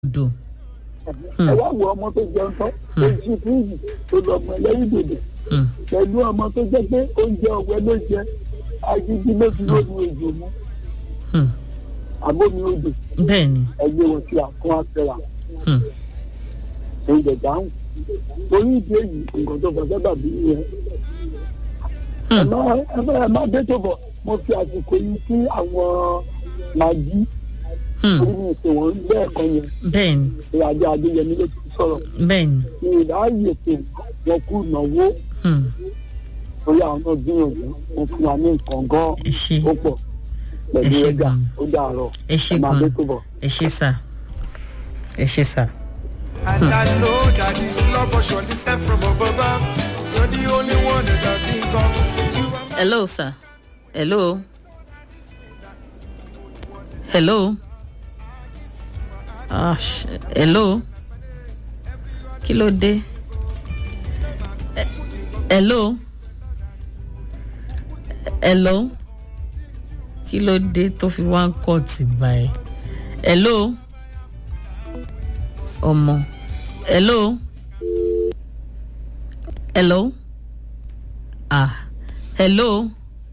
odò. ẹ wá wo ọmọ tó jẹun tán tó jí fúrúùjì tó lọ mọ lẹ́yìn dòdò Hmm. pẹ̀lú ọmọ tó jẹ́ pé oúnjẹ ọ̀wẹ́ ló jẹ agídí ló fi lómi òjò mu Hmm. àbómi òjò bẹ́ẹ̀ ni. ẹgbẹ́ wọn sí àkún àfẹ́rà Hmm. oúnjẹ dáhùn torí ìdí èyí nǹkan tó fọ sábà bí yẹn ẹ má ẹ má ẹ má dé tó bọ̀ mo fi àsìkò yìí sí àwọn màjí Hmm. orí mi ìpè wọn lẹ́ẹ̀kan yẹn bẹ́ẹ̀ ni. ìrìnàjò adéyẹmí ló ti sọ̀rọ̀ bẹ́ẹ̀ ni. ní ìráyè pé wọn kú ìnáwó Hmm. torí àwọn náà gbìyànjú wọn fún wa ní nǹkan gan ẹ ṣe ó pọ̀ Ẹ pẹ̀lú ṣé ẹja gan. ó dàárọ̀ ẹ ṣe ẹ máa dé gan tó bọ̀. ẹ ṣe sà ẹ ṣe sà. And I know that this love was surely sent from above. You're the only one that I think of. You are hello sir hello hello ah sh- hello kí ló dé Eh, hello hello kí ló dé tó fi wá ń kọ́ tì báyìí hello ọmọ hello hello ah hello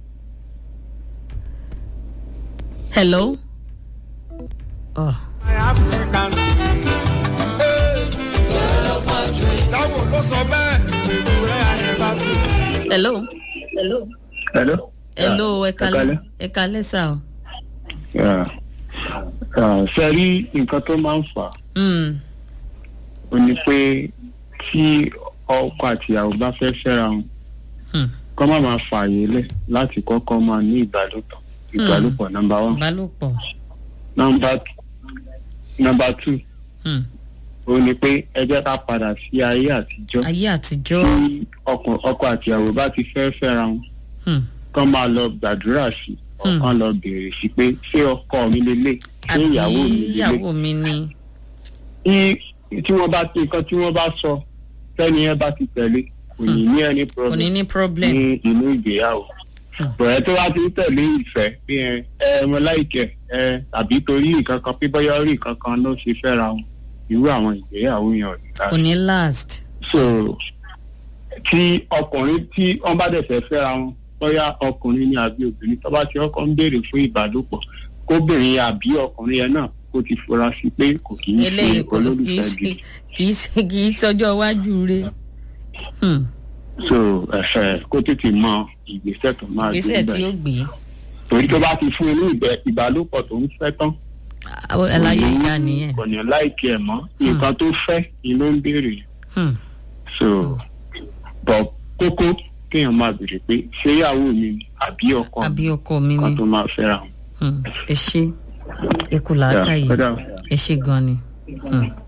hello oh my African. Táwọn ló sọ bẹ́ẹ̀, pẹ̀lú rẹ̀ àyẹ̀bá sí. hello Hello. hello ẹ kalẹ kalẹ́. ẹ kalẹ sá o Yeah. Uh, ṣe rí nǹkan tó máa ń fà á Hmm, ó ní pé tí ọkọ àtìyàwó bá fẹ́ fẹ́ra wọn hmm, kọ́ má máa fààyè lẹ̀ láti kọ́kọ́ máa ní ìbálòpọ̀ ìbálòpọ̀ nọmba one ìbálòpọ̀ nọmba nọmba two Hmm, ó ní pé ẹ jẹ́ ká padà sí ayé àtijọ́ ayé àtijọ́ tí ọkọ ọkọ àtìyàwó bá ti fẹ́ fẹ́ra wọn Hmm, kọ́ máa lọ gbàdúrà sí Hmm. ọ̀kan lọ béèrè sí pé ṣé ọkọ mi lélẹ̀ ṣé àbí ìyàwó mi lélẹ̀ ìyàwó mi ni tí tí wọ́n bá ti nǹkan tí wọ́n bá sọ sẹ́ni yẹn bá ti tẹ̀lé kò ní ní ẹni kò ní problem ní problem ní inú ìgbéyàwó bọ̀rẹ̀ tó bá ti ń tẹ̀lé ìfẹ́ bí ẹ ẹ mo láìkẹ́ ẹ tàbí torí nǹkan kan pípọ́yọ́ rí nǹkan kan ló ṣe fẹ́ra wọn irú àwọn ìgbéyàwó yẹn ò ní kò lára ní last so tí ọkùnrin tí wọ́n bá dẹ̀ fẹ́ fẹ́ra wọn bóyá ọkùnrin ni àbí obìnrin tó bá ti ọkọ ń béèrè fún ìbálòpọ̀ kóbìnrin yẹn àbí ọkùnrin yẹn náà kó ti fura sí pé kò kì í eléyìí ṣe kò kì í olólùfẹ́ ṣe gidi. kì í ṣe kì í sọjọ́ iwájú rẹ̀ Hmm, so ẹfẹ kó tètè mọ ìgbésẹ̀ tó máa gbé ìgbésẹ̀ tí ó bẹ́ẹ̀ gbé torí tó bá ti fún inú ìbẹ ìbálòpọ̀ tó ń fẹ́ tán àwọn àlàyé ìyá nìyẹn kò ní láìkí ẹ̀ mọ́ nǹkan tó fẹ́ ni ló ń béèrè Hmm, so bọ̀ kókó kéèyàn máa béèrè pé ṣé ìyàwó mi ni àbí ọkọ àbí mi ọkọ mi kan ni tó máa fẹ́ra wọn. Hmm, ẹ ṣe ẹ kú làákàyè Yeah, kódà ẹ ṣe gan ni. Hmm.